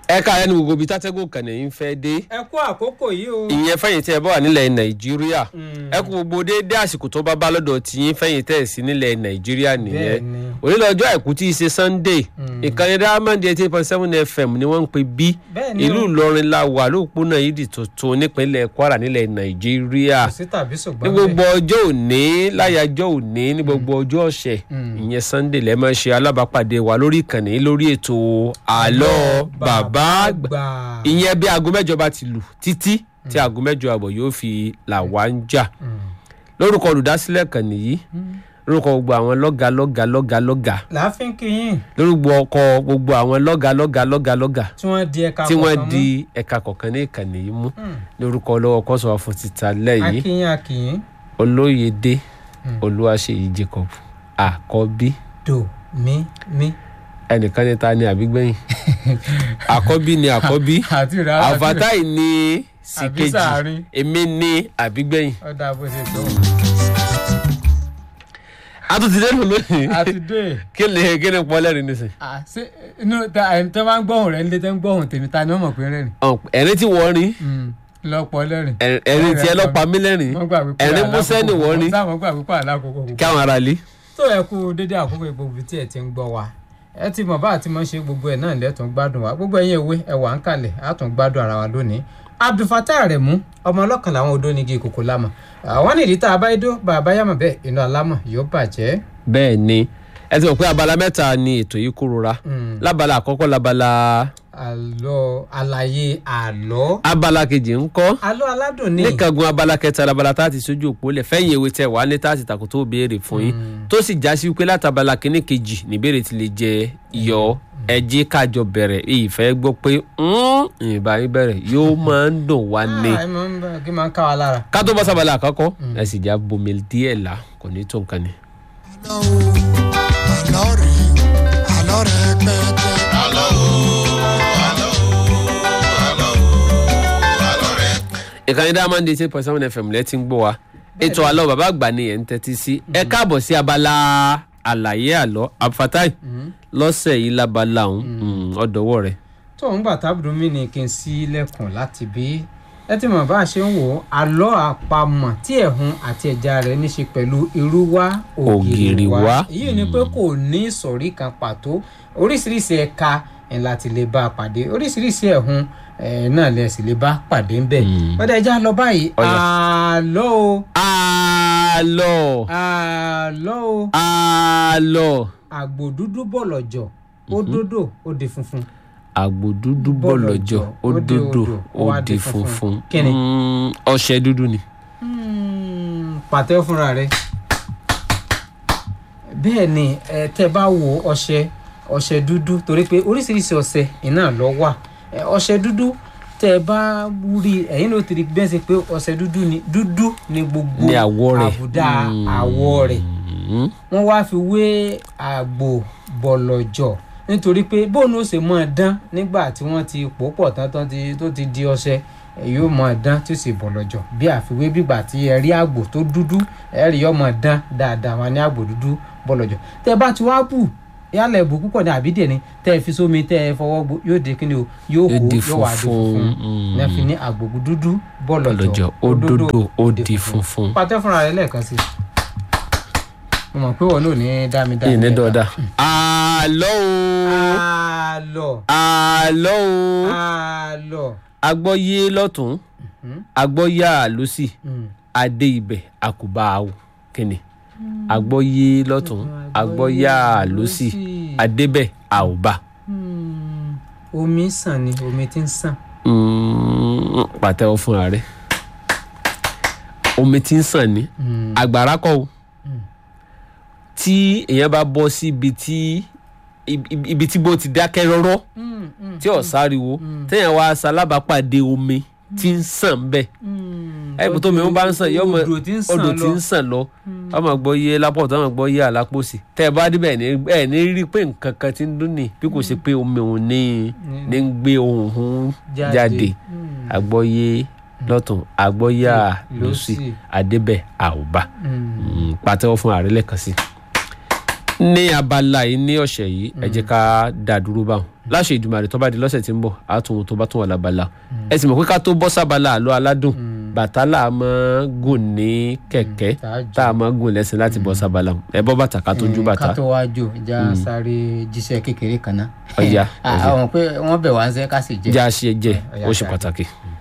ẹ ká ẹnu gbogbo ibi tátẹ́gùn kànnì yín fẹ́ dé ẹ kú àkókò yìí o. ìyẹn fẹ́yìn tí ẹ bá wà nílẹ̀ nàìjíríà ẹ kú gbogbo déédé àsìkò tó bá bá lọ́dọ̀ tiyín fẹ́yìn tẹ̀ sí nílẹ̀ nàìjíríà nìyẹn Bẹ́ẹ̀ni. onílọ́jọ́ àìkú tí í ṣe sunday ìkànnì diamond eighty point seven fm ni wọ́n ń pè bí Bẹ́ẹ̀ni ìlú o. ìlọrin la wà lóòpónà yìí tuntun nípínlẹ̀ kwara nílẹ̀ nàìjíríà kò sí tàbí ní ṣùgbọ́n gbogbo ọjọ́ òní láyàjọ́ òní ní gbogbo ọjọ́ ọ̀sẹ̀ ìyẹn sunday lẹ́ẹ̀ máa ṣe alábàápàdé wa lórí ìkànnì lórí ètò àlọ́ bàbá àgbà ìyẹn bí aago mẹ́jọ bá ti lù títí tí aago mẹ́jọ àbọ̀ yóò fi là wá ń jà lórúkọ olùdásílẹ̀ kan nìyí lórúkọ gbogbo àwọn lọ́gà lọ́gà lọ́gà lọ́gà láàfin kìyìn lórúkọ ọkọ gbogbo àwọn lọ́gà lọ́gà lọ́gà lọ́gà tí wọ́n di ẹ̀ka tí wọ́n kọ̀ọ̀kan di ẹ̀ka kọ̀ọ̀kan ní ìkànnì yìí mú lórúkọ ọlọ́wọ́ kọ́sọ̀ fún títa mú. lẹ́yìn akínyìn akínyìn olóyèdè olúwaṣeyí jacob àkọ́bí do mi mi. ẹnìkan ní ta ni àbígbẹ̀yìn àkọ́bí ni àkọ́bí àti rárá àfàtàì ní síkejì sáàrin. èmi ní àbígbẹ̀yìn. ọ̀dà bó ṣe tó. a tún ti dẹ́nu lónìí àti dé. kí ni kí ni pọ́ lẹ́rìn nísìn. Ah, ṣé inú ta àyè tó máa ń gbọ́hùn rẹ̀ nílé tó ń gbọ́hùn tèmi ta ni wọ́n mọ̀ pé rẹ́rìn. ẹ̀rín tí wọ́n rí lọ́pọ̀ lẹ́rìn. ẹ̀rín tí ẹ lọ́pàá mí lẹ́rìn wọ́n gbà wípé ẹ̀rín músẹ́ ni wọ́n rí sáwọn gbà wípé alákòókò kí àwọn ará lé. tó ẹ kú dédé àkókò gbogbo tí ẹ ti ń gbọ́ wa ẹ ti mọ̀ bá àti mọ̀ ṣe gbogbo ẹ̀ náà lẹ́tùn gbádùn wa gbogbo ẹ̀yin ewé ẹ wà ń kalẹ̀ á tún gbádùn ara wa lónìí abdulfatah aremu ọmọ ọlọ́kan làwọn odó nígi ìkòkò lámọ̀ àwọn nìdí tá a bá dó bàbá yàmọ̀ bẹ́ẹ̀ inú alámọ̀ yóò bàjẹ́. bẹ́ẹ̀ ni ẹ ti mọ̀ pé abala mẹ́ta ni ètò yìí kúrora Mm. lábala àkọ́kọ́ lábala àlọ́ àlàyé àlọ́ abala kejì ń kọ́ àlọ́ aládùn ní níkangun abala kẹta labala tá a ti sojú òpó lẹ fẹ̀yìn ewé tẹ wà ní tá a ti takò tó béèrè fún yín tó sì já sí wípé látàbala kínní kejì níbèrè ti lè jẹ iyọ ẹjí kájọ bẹ̀rẹ̀ ìfẹ́ gbọ́ pé ìbá yín bẹ̀rẹ̀ yóò máa ń dùn wá ní. Ah, ẹ máa ń bá- kí máa ń ká wa lára. ká tó bọ́ sábàlá àkọ́kọ́ ẹ sì já bomi díẹ̀ là kò ní tó nǹkan ni. àlọ́ o àlọ́ rẹ̀ àlọ́ rẹ̀ pẹ́ẹ́tẹ́. àlọ́ o àlọ́ o àlọ́ o àlọ́ rẹ̀. ìkànnì diamond eight point seven fm lẹ́tí ń gbọ́ wa ètò àlọ́ bàbá àgbà ni ẹ̀ ń tẹ́tí sí ẹ káàbọ̀ sí abala àlàyé àlọ́ àfatáì lọ́sẹ̀ yìí lábala ọ̀hún ọ̀dọ́wọ́ rẹ̀. tó ń gbà tábùdó mi ni kí n sí lẹ́kùn láti bí ẹ ti mọ̀ bá a ṣe ń wò ó àlọ́ àpamọ̀ tí ẹ̀hún àti ẹja rẹ̀ ní ṣe pẹ̀lú irú wá Ògìrì wá. èyí ni pé kò ní ìsọ̀rí kan pàtó oríṣiríṣi ẹ̀ka ẹ̀ láti lè bá a pàdé oríṣiríṣi ẹ̀hún ẹ̀ náà lẹ̀ sì lè bá pàdé ń bẹ̀ ọ̀dà ẹja lọ báyìí Ọ̀yà. àlọ́ o àlọ́ àlọ́ o àlọ́ àgbò dúdú bọ̀lọ̀jọ̀ ó dódò ó di funfun. àgbò dúdú bọ̀lọ̀jọ̀ ó dòdò ó di funfun Kí ni? Mm, ọṣẹ dúdú ni. Hmm, pàtẹ́ fúnra rẹ̀ bẹ́ẹ̀ ni ẹ tẹ́ bá wo ọṣẹ ọṣẹ dúdú torí pé oríṣiríṣi ọṣẹ iná lọ wà Ẹ, ọṣẹ dúdú tẹ́ bá rí ẹ̀yin ló ti rí bẹ́ẹ̀ sí pé ọṣẹ dúdú ni dúdú ni gbogbo Ní àwọ̀ rẹ̀. àbùdá Mm. àwọ̀ rẹ̀ Mm. wọ́n wá fi wé àgbò bọ̀lọ̀jọ̀ nítorí pé bóun ó ṣe máa dán nígbà tí wọ́n ti pò pọ̀ tán tán ti- tó ti di ọṣẹ ẹ yóò máa dán tí ó sì bọ̀lọ̀jọ̀ bí àfiwé bígbà tí ẹ rí àgbò tó dúdú ẹ rí ọmọ dán dáadáa wọn ní àgbò dúdú bọ̀lọ̀jọ̀ tẹ bá ti wá bù yálẹ̀ bù púpọ̀ ní àbídẹ̀ ni tẹ ẹ fi sómi tẹ ẹ fọwọ́ gbó yóò di kíni o yóò Yóò hó di yóò wá di funfun, funfun mm. ní a fi ní àgbò dúdú bọ̀lọ̀jọ̀ Bọ̀lọ̀jọ̀, ó dódò, ó di funfun. pàtẹ́ fúnra rẹ lẹ́ẹ̀kan sí i mo mọ̀ pé wọn ò ní dá mi dá mi ìní lẹ́ẹ̀kan. dọ̀dà. àlọ́ o àlọ́ àlọ́ o àlọ́ agbọ́yé lọ́tún agbọ́yà lọ́sì adé ibẹ̀ àkùbá àwò kìnnì agbọ́yé lọ́tún agbọ́yà lọ́sì adébẹ̀ àwòbá. Hmm, omi ń sàn ni omi ti ń sàn Mm, pàtẹ́wọ́ fúnra rẹ̀ omi tí ń sàn ní àgbàrá kọ́ o tí èèyàn bá bọ́ sí ibi tí ibi ibi tí bó ti dákẹ́ rọ́rọ́ tí ò sáriwo téèyàn wá ṣalábàápàdé omi tí ń sàn bẹ́ẹ̀ ẹ̀kú tó mi ń bá ń sàn yọmọ odò tí ń sàn odò tí lọ ń sàn lọ ọmọ gbọ́ yé lápọ̀tọ́ ọmọ gbọ́ yé àlápòsì tẹ́ ẹ bá débẹ̀ ní ẹ̀ ní rí pé nǹkan kan ti ń dún ní bí kò ṣe pé omi òun ní ní ń gbé ohun òun Jáde. jáde àgbọ́yé lọ́tún àgbọ́yà lọ́sì lósì. àdébẹ̀ àwòbá Hmm. Mm, pàtẹ́wọ́ fún ààrẹ lẹ́ẹ̀kan sí. ní abala yìí ní ọ̀sẹ̀ yìí ẹ jẹ́ ká dá dúró báwọn láṣẹ Èdùmàrè tó bá di lọ́sẹ̀ tí ń bọ̀ á tún tó bá tún wà lábala ẹ sì mọ̀ pé ká tó bọ́ sábala àlọ́ aládùn bàtà là á máa gùn ní kẹ̀kẹ́ tààjù. tá a máa gùn lẹ́sìn láti bọ́ sábala ẹ bọ́ bàtà ká tó ju bàtà ká tó wá jò já sáré jíṣẹ́ kékeré kan náà. Ọ̀yá, àwọn pé wọ́n bẹ̀ wá ń sẹ́ ká sì jẹ́. já ṣe jẹ Ọ̀yá, ó ṣe ṣáà. pàtàkì.